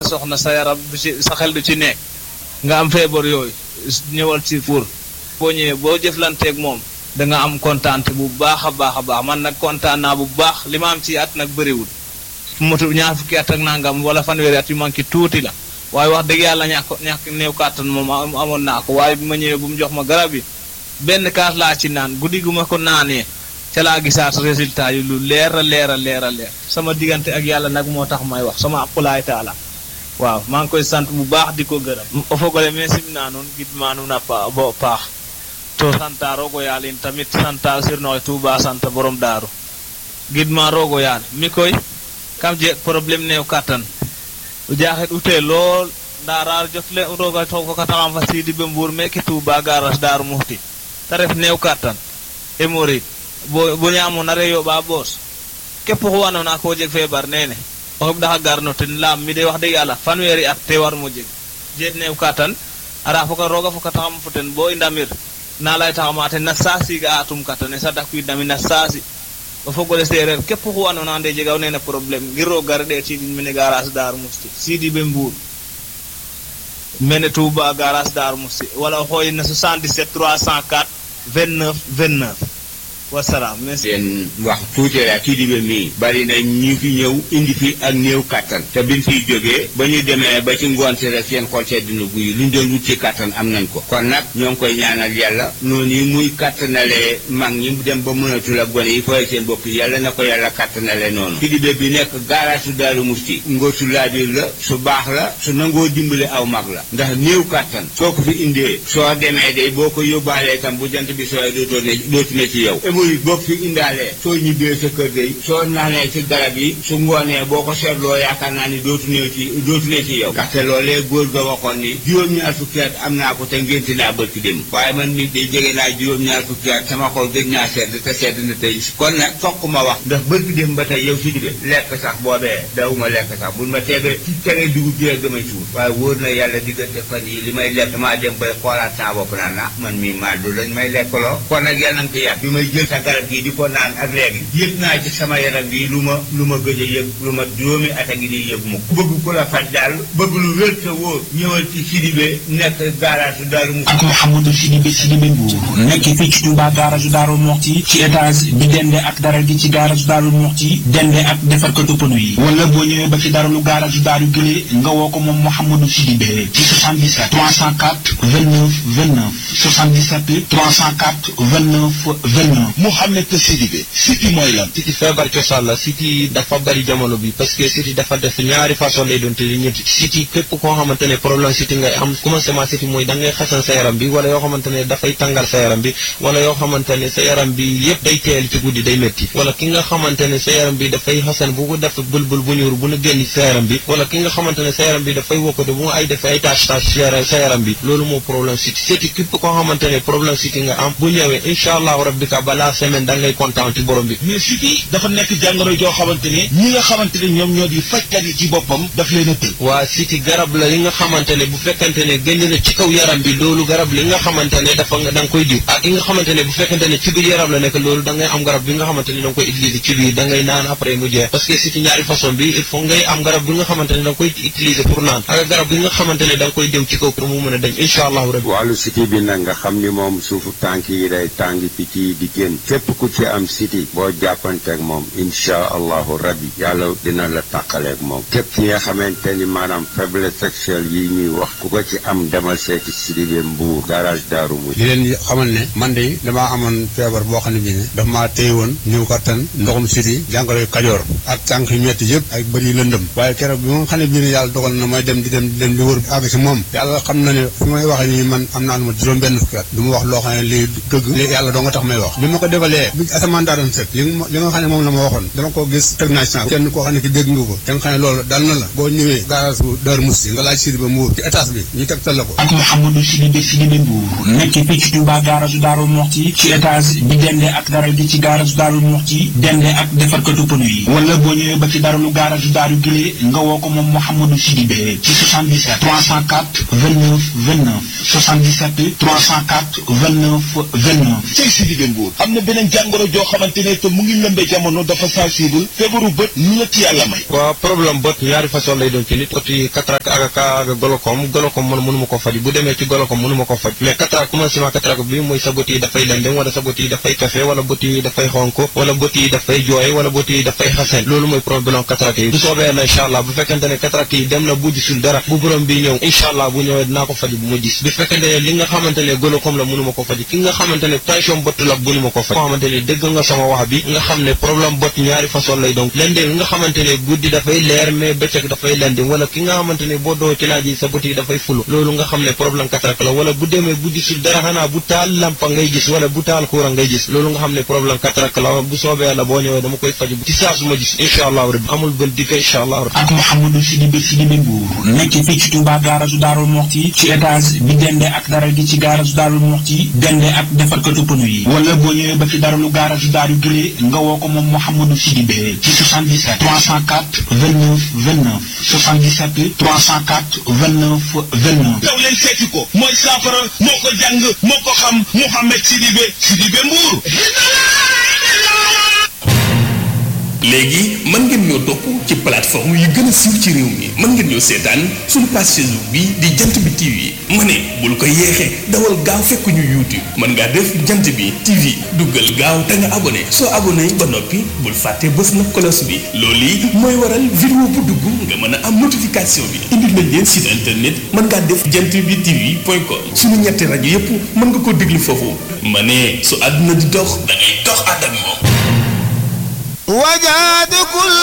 soxna sa yaram du ci sa xel du ci nekk nga am feebar yooyu ñëwal ci pour boo ñëwee boo jëflanteeg moom da nga am kontaante bu baax a baax a baax man nag kontaan naa bu baax li ma am ci at nag bëriwul fu motu ñaar fukki at ak nangam wala fanweeri at yu manqué tuuti la waaye wax dëgg yàlla ñàkk ñàkk néew kàttan moom amoon naa ko waaye bi ma ñëwee bu mu jox ma garab yi benn kaas laa ci naan guddi gu ma ko naanee ca laa gisaat résultat yi lu leer a leer a leer a leer sama diggante ak yàlla nag moo tax may wax sama aqulaay taala waaw maa ngi koy sant bu baax di ko gërëm o fogole me simna nuun gidma nuun a bo paax to santa rogo yaal in tamit santa sirnoxe Tuuba sant borom daaru gidma rogo yaal mi koy kam jeg problème neew kattan o jaaxet ute lool nda raar jotle roga fokataxam fa siidi be mbuur meke Tuuba garas daaru muxti te ref neew kattan hémorroïde bo bo ñaamona re yoɓa boos képp xu andoona ko jeg feebar nene o xeɓɗaxa garno ten laam mi de wax dëgg yàlla fanweeri at te war mo jeg jeet neew katan ara foka rooga fokataxam fo ten bo i ndamir na laytaxama ten na saasi ga atum katane sa dakwiidnami na saasi o fogole seereer képp xu andoona ande jegaw nene problème ngir roog gara ɗeetiidin mene garage Darou Mouhty Sidi be Mbour mene Touba garage Darou Mouhty wala o xooyin na 77 304 29 29 wasalaam merci. leen wax tuuti rek kii di ba mii bari na ñu fi ñëw indi fi ak néew kàttan te biñ fiy jógee ba ñu demee ba ci ngoon si rek seen xol sedd na guy luñ doon wut ci kàttan am nañ ko kon nag ñoo ngi koy ñaanal yàlla noonu yi muy kàttanalee mag ñi dem ba mënatul ak gone yi fooy seen bopp yàlla na ko yàlla kàttanale noonu kii di ba bi nekk garage su Daaru Musti ngóor su laabir la su baax la su nangoo dimbale aw mag la ndax néew kàttan soo ko fi indee soo demee day boo ko yóbbaalee tam bu jant bi sooy dootoo ne dootu ne ci yow muy bopp fi indaalee soo ñibbee sa kër day soo naanee ci garab yi su ngoonee boo ko seetloo yaakaar naa ni dootu ne ci dootu ne ci yow ndaxte loolee góor ga waxoon ni juróom-ñaar fukki at am naa ko te ngénti naa bërki dem waaye man nit day jege naa juróom-ñaar fukki at sama xol gëj naa sedd te sedd na tey kon nag fokk ma wax ndax bërki dem ba tey yow si dibe lekk sax boobee dawuma lekk sax buñ ma teebee ci tere dugub ji rek damay suur waaye wóor na yàlla diggante fan yi li may lekk maa dem bay xoolaat saa bopp naan na man mii maa du lañ may lekkaloo kon nag yàlla nga ko yàgg bi may jël sa garab gii di ko naan ak léegi yëg naa ci sama yaram bi lu ma lu ma gëj a yëg lu ma juróomi at a ngi di yëg mukk bëgg ku la faj daal bëgg lu wér te wóor ñëwal ci Sidibé nekk garage Daaru Muxti ak Mouhamadou Sidibé Sidibé Mbour nekk fii ci Touba garage Daaru Muxti ci étage bi dende ak dara gi ci garage Daaru Muxti dende ak defarkatu pneu yi wala boo ñëwee ba ci daralu garage Daaru Gile nga woo ko moom Mouhamadou Sidibé ci 77 304 29 29 77 304 29 29 Mouhamed Sidibé siti mooy lan siti feebar cosaan la siti dafa bari jamono bi parce que siti dafa def ñaari façon lay doon te ñetti siti képp koo xamante ne problème siti ngay am commencement siti mooy da ngay xasan sa yaram bi wala yoo xamante ne dafay tàngal sa yaram bi wala yoo xamante ne sa yaram bi yëpp day teel ci guddi day métti wala ki nga xamante ne sa yaram bi dafay xasan bu ko def bulbul bu ñuur bu nu génn sa yaram bi wala ki nga xamante ne sa yaram bi dafay wokkatu bu nga ay defee ay tâche tâche sa yaram bi loolu moo problème siti siti képp koo xamante ne problème siti nga am bu ñëwee incha allahu rabbi ka balaa semaine da ngay kontaan ci borom bi mais siti dafa nekk jàngoro joo xamante ne ñi nga xamante ne ñoom ñoo di fajkat yi ci boppam daf leen a tël waa siti garab la li nga xamante ne bu fekkante ne génn na ci kaw yaram bi loolu garab li nga xamante ne dafa nga da nga koy diw ak yi nga xamante ne bu fekkante ne ci biir yaram la nekk loolu da ngay am garab bi nga xamante ne da nga koy utiliser ci biir da ngay naan après mu jeex parce que siti ñaari façon bi il faut ngay am garab bi nga xamante ne da nga koy utiliser pour naan ak garab bi nga xamante ne da nga koy diw ci kaw pour mu mën a dañ incha allahu rabbi wàllu siti bi nag nga xam ni moom suufu tànk yi day tàng picc yi di génn képp ku ci am siti boo jàppanteeg moom insha allahu rabbi yàlla dina la tàqaleeg moom képp ki nga xamante ni maanaam faiblesse sexuelle yi ñuy wax ku ko ci am demal seeti Sidibé Mbour garage Daaru Muxti di leen xamal ne man de damaa amoon feebar boo xam ne bii ne daf maa téye woon ñëw kattan ndoxum siti jàngoro kajoor ak tànk yu metti yëpp ak bëri lëndëm waaye keroog bi moom xam ne bii ne yàlla dogal na may dem di dem di dem di wër àgg si moom yàlla xam na ne fi may waxee nii man am naa lu ma juróom benn fukki at du ma wax loo xam ne lii dëgg li yàlla doo nga tax may wax bi ma ko defalee bi asamaan daa doon sëg li li nga xam ne moom la ma waxoon dama ko gis teg naa ci kenn koo xam ne ki dégg nga ko te nga xam ne loolu dal na la boo ñëwee garage bu Daaru Muxti nga laaj Sidibé Mbour ci étage bi ñu tegtal la ko ak Mouhamadou Sidibé Sidibé Mbour nekk fii ci Touba garage Daaru Muxti ci étage bi dende ak dara gi ci garage Daaru Muxti dende ak defarkatu pneu yi wala boo ñëwee ba ci daralu garage Daaru Gile nga woo ko moom Mouhamadou Sidibé ci 77 304 29 29 77 304 29 29 cey Sidibé Mbour am am na beneen jàngoro joo xamante ne te mu ngi lëmbee jamono dafa sensible feebaru bët lu la ci yàlla may waaw problème bët ñaari façon lay doon ci nit oti cataracte ak ak golokom golokom man mënuma ko faj bu demee ci golokom mënuma ko faj mais cataracte commencement cataracte bi mooy sa bët yi dafay lendem wala sa bët yi dafay kafe wala bët yi dafay xonk wala bët yi dafay jooy wala bët yi dafay xasen loolu mooy problème cataracte yi bu soobee yàlla incha allah bu fekkente ne cataracte yi dem na bu gisul dara bu borom bi ñëw incha allah bu ñëwee dinaa ko faj bu ma gis bu fekkente ne li nga xamante ne golokom la mënuma ko faj ki nga xamante ne tension bët la mënuma ko faj koo xamante ne dégg nga sama wax bi nga xam ne problème bët ñaari façon lay donc lendem nga xamante ne guddi dafay leer mais bëccëg dafay lendem wala ki nga xamante ne boo doo ci laaj yi sa bët yi dafay fulu loolu nga xam ne problème cataracte la wala bu demee bu gisul dara xanaa bu taal lampa ngay gis wala bu taal courant ngay gis loolu nga xam ne problème cataracte la bu soobee yàlla boo ñëwee dama koy faju ci saa su ma gis incha allahu rabbi amul bën dikka incha allahu rabbi ak Mouhamadou Sidibé Sidibé Mbour nekk fii ci Touba garage Darou Moxti ci étage bi dende ak dara gi ci garage Darou Moxti dende ak defarkatu pneu yi wala boo ñëwee ba ci daralu garage Darou Gile nga woo ko moom Mouhamadou Sidibé ci 77 304 29 29 77 304 29 29 daw leen seeti ko mooy saafara moo ko jàng moo ko xam Mouhamed Sidibé Sidibé Mbour léegi mën ngeen ñoo topp ci plateforme yi gën a siiw ci réew mi mën ngeen ñoo seetaan suñu page Facebook bi di jant bi TV ma ne bul ko yeexee dawal gaaw fekk ñu YouTube mën ngaa def jant bi TV duggal gaaw te nga abonné soo abonné ba noppi bul fàtte bës na cloche bi loolu yi mooy waral vidéo bu dugg nga mën a am notification bi indil nañ leen site internet mën ngaa def jant bi TV point com suñu ñetti rajo yépp mën nga ko déglu foofu ma ne su àdduna di dox da ngay dox ànd ak moom وجاد كل